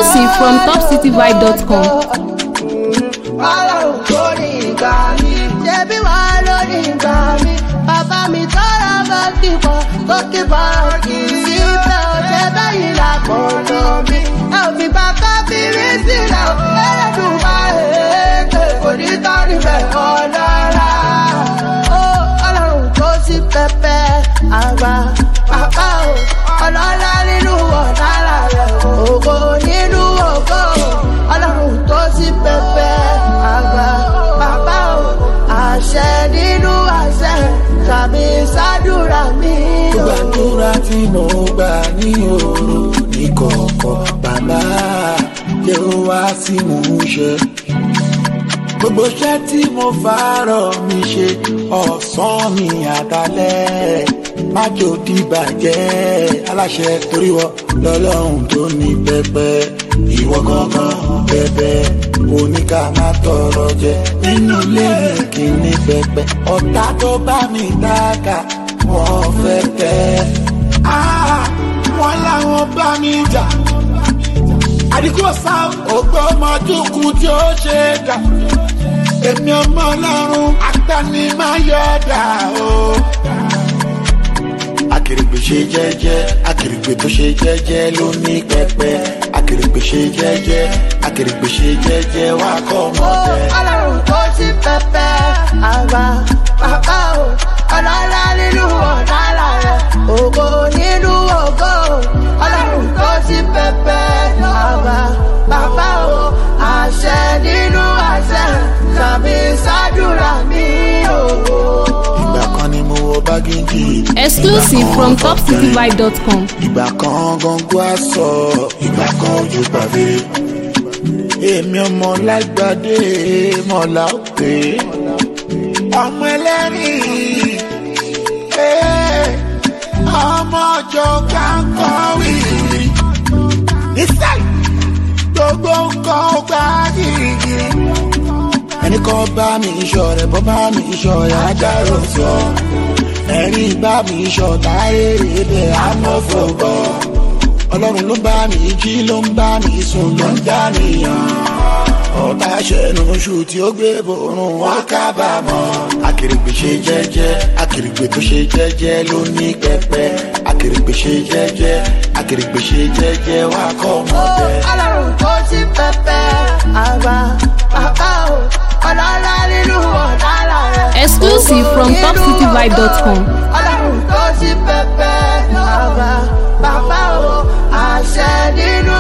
Exclusive from topcityvibe.com. Ọlọ́run tó ní ìgbà mi, ṣebí wà lórí ìgbà mi. Bàbá mi tọ́ra bá kíkọ́, tó kíkọ́ kì í sí bẹ́ẹ̀ ò ṣe bẹ́yìn lákòóso mi. Ẹ ò fi bàbá fi rí sílẹ̀ ò ẹlẹ́dùn máa èké kò ní tán níbẹ̀ ọlọ́ra. Ó Ọlọ́run tó sí pẹpẹ àgbà bàbá o, ọlọ́lá nínú ọ̀dára rẹ̀ ògo nínú ògo. Ọlọ́run tó sí pẹpẹ àgbà bàbá o, àṣẹ nínú àṣẹ tàbí sádùrà mi o. gbàdúrà tí mo gbà ní òru ní kọ̀ọ̀kọ̀ bàbá jẹ́ ó wá sí mò ń ṣe. gbogbo iṣẹ́ tí mo fàárọ̀ mi ṣe ọ̀sán mi àtàlẹ́ májò dìbàjẹ́ aláṣẹ torí wọ lọ́lọ́run tó ní pẹpẹ ìwọ gangan bẹbẹ oníkà má tọrọ jẹ nínú ilé mi kì í ní pẹpẹ ọ̀tá tó bá mi dáka wọ́n fẹ́ tẹ́ Ah, wọ́n láwọn bá mi jà àdìgbò sáà ògbómọdúnkún tí ó ṣe é dà èmi ọmọ ọlọ́run agbani máa yọ dà o. akèrègbè ṣe jẹ́jẹ́ akèrègbè tó ṣe jẹ́jẹ́ ló ní pẹpẹ akèrègbè ṣe jẹ́jẹ́ akèrègbè ṣe jẹ́jẹ́ wà kọ́ ọmọ Ó bẹ́ẹ̀. Ọlọ́run tó sí pẹpẹ àgbà bàbá o, ọlọ́lá nínú ọ̀dára rẹ̀, ògo nínú ògo. Ọlọ́run tó sí pẹpẹ àgbà bàbá o, àṣẹ nínú àṣẹ tàbí sádùrà mi o. ìgbà kan ni mo wọ bágíjì. Exclusive from topcityvibe.com. ìgbà kan gangan aṣọ ìgbà kan ojú pàdé èmi ọmọ lágbàdé mọ̀lá òkè ọmọ ẹlẹ́rìí eh, ọmọ ọjọ́ kankan wíìrì nísàlẹ̀ gbogbo nǹkan ó gbá gírígírí ẹnì kan bá mi iṣọ́ rẹ̀ bọ́ bá mi iṣọ́ rẹ̀ agbárò sọ ẹ̀rí bá mi ṣọ̀tá èrè bẹ̀ amọ́fọ̀gbọ́ ọlọ́run ló bá mi jí ló ń bá mi sùn ló ń dá nìyàn ọ̀tá ṣẹ̀nu oṣù tí ó gbé borun wọn kábàámọ̀ akèrègbè ṣe jẹ́jẹ́ akèrègbè tó ṣe jẹ́jẹ́ ló ní pẹpẹ akèrègbè ṣe jẹ́jẹ́ akèrègbè ṣe jẹ́jẹ́ wà kọ́ ọmọ Ó bẹ́ẹ̀. Ọlọ́run tó sí pẹpẹ àgbà bàbá o, ọlọ́lá nínú ọ̀dára rẹ̀. Exclusive from topcityvibe.com. Ọlọ́run tó sí pẹpẹ àgbà bàbá o, àṣẹ nínú